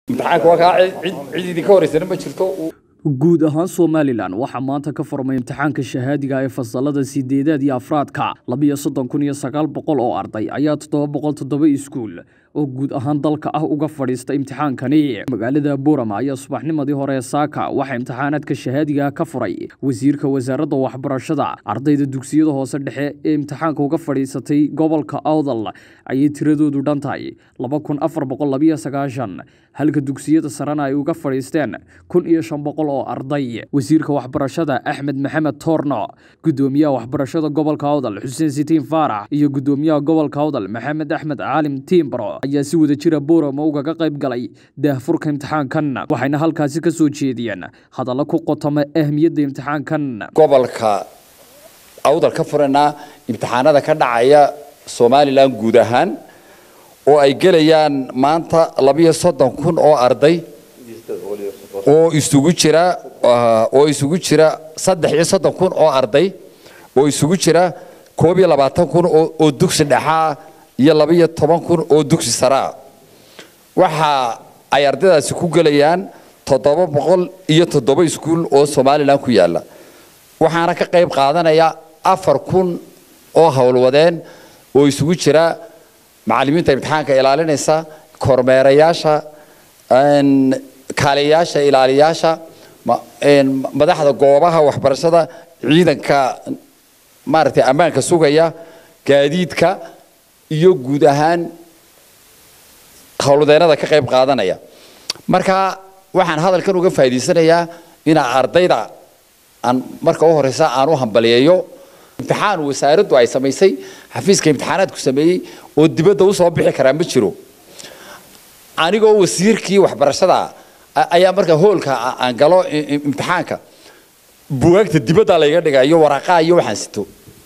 imtixaanka waa kaa cid cid idinka horeysana ma jirto guud ahaan somalilan waxaa maanta ka furmay imtixaanka shahaadiga ee fasalada sideedaad iyo afraadka labiyo soddon kun iyo sagaal boqol oo arday ayaa toddoba boqol toddoba iskuul oo guud ahaan dalka ah uga fadhiista imtixaankani magaalada buurama ayaa subaxnimadii hore ee saaka waxaa imtixaanaadka shahaadiga ka furay wasiirka wasaaradda waxbarashada ardayda dugsiyada hoose dhexe ee imtixaanka uga fadhiisatay gobolka awdal ayay tiradoodu dhan tahay laba kun afar boqol labiyo sagaashan halka dugsiyada sarena ay uga fadhiisteen kun iyo shan boqol oo arday wasiirka waxbarashada axmed maxamed toorno gudoomiyaha waxbarashada gobolka awdal xuseen sitiin faarax iyo gudoomiyaha gobolka awdal maxamed axmed caalim tiimbaro ayaa si wada jira buurama ugaga qayb galay daahfurka imtixaankan waxayna halkaasi ka soo jeediyeen hadallo ku qotoma ahmiyadda imtixaankan gobolka awdal ka furanaa imtixaanada ka dhacaya somalilan guud ahaan oo ay gelayaan maanta labiyo soddon kun oo arday oo isugu jira oo isugu jira saddex iyo soddon kun oo arday oo isugu jira koob iyo labaatan kun oo dugsi dhexaa iyo labiyo toban kun oo dugsi saraa waxa ay ardaydaasi ku gelayaan toddoba boqol iyo toddoba iskuul oo somalilan ku yaala waxaana ka qayb qaadanaya afar kun oo howlwadeen oo isugu jira macallimiinta imtixaanka ilaalinaysa kormeerayaasha kaaliyayaasha ilaaliyaasha madaxda goobaha waxbarashada ciidanka maaragtay ammaanka sugaya gaadiidka iyo guud ahaan howlwadeennada ka qayb qaadanaya marka waxaan hadalkan uga faa'iidaysanayaa inaa ardayda aan marka u horeysa aan u hambaliyeeyo imtixaan wasaaraddu ay samaysay xafiiska imtixaanaadku sameeyey oo dibadda usoo bixi karaa ma jiro anigoo wasiirkii waxbarashada ayaa marka hoolka aan galo imtixaanka bugaagta dibadda layga dhiga iyo waraqaa iyo waxaan sito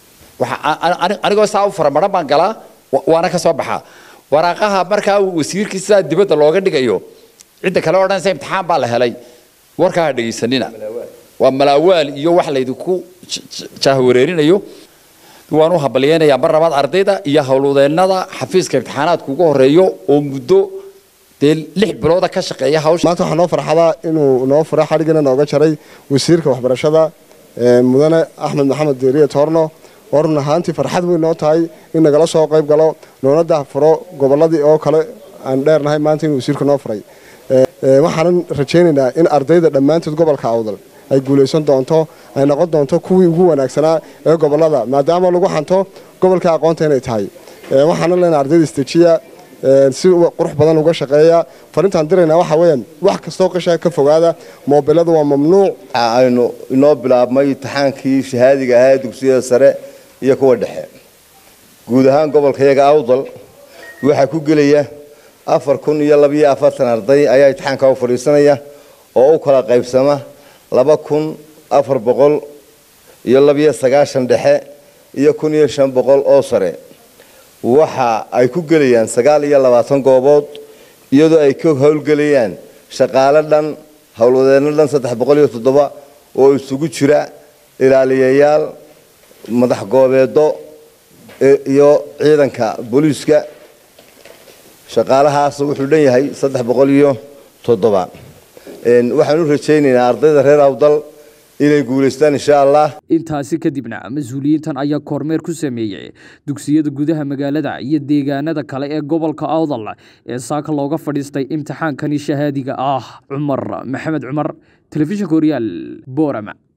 anigoo saa u faramaran baan galaa waana ka soo baxaa waraaqaha markaa wasiirkii sidaa dibadda looga dhigayo cidda kale odhanaysa imtixaan baa la helay warkaa ha dhegaysanina waa malaawaal iyo wax laydinku jahwareerinayo waan u hambalyeynayaa mar labaad ardayda iyo howlwadeennada xafiiska imtixaanaadka ugu horeeyo oo muddo dee lix bilooda ka shaqeeya hawsha maanta waxaa noo farxada inuu noo furo xadhigana nooga jaray wasiirka waxbarashada mudane axmed maxamed deeriye toorno oo run ahaantii farxad weyn noo tahay in nagala soo qayb galo noona dahfuro gobolladii oo kale aan dheernahay maanta inuu wasiirka noo furay waxaanan rajaynaynaa in ardayda dhammaantood gobolka awdal ay guulaysan doonto ay noqon doonto kuwii ugu wanaagsanaa ee gobolada maadaama lagu xanto gobolka aqoonta inay tahay waxaana leenahay ardayda istejiya si qurux badan uga shaqeeya farintaan diraynaa waxa weeyaan wax kastoo qashaa ka fogaada moobiladu waa mamnuuc aynu inoo bilaabmay imtixaankii shahaadiga ahaa dugsiyada sare iyo kuwa dhexe guud ahaan gobolka iyaga awdal waxaa ku gelaya afar kun iyo labiyo afartan arday ayaa imtixaanka u fadhiisanaya oo u kala qaybsama laba kun afar boqol iyo labiyo sagaashan dhexe iyo kun iyo shan boqol oo sare waxa ay ku gelayaan sagaal iyo labaatan goobood iyadoo ay ka howlgelayaan shaqaale dhan howlwadeenno dhan saddex boqol iyo toddoba oo isugu jira ilaaliyayaal madax goobeedo iyo ciidanka booliiska shaqaalahaas wuxuu dhan yahay saddex boqol iyo toddoba waxaan u rajaynaynaa ardayda reer awdal inay guulaystaan insha allah intaasi kadibna mas-uuliyiintan ayaa kormeer ku sameeyey dugsiyada gudaha magaalada iyo deegaanada kale ee gobolka awdal ee saaka looga fadhiistay imtixaankani shahaadiga ah cumar maxamed cumar telefishinka horyaal boorama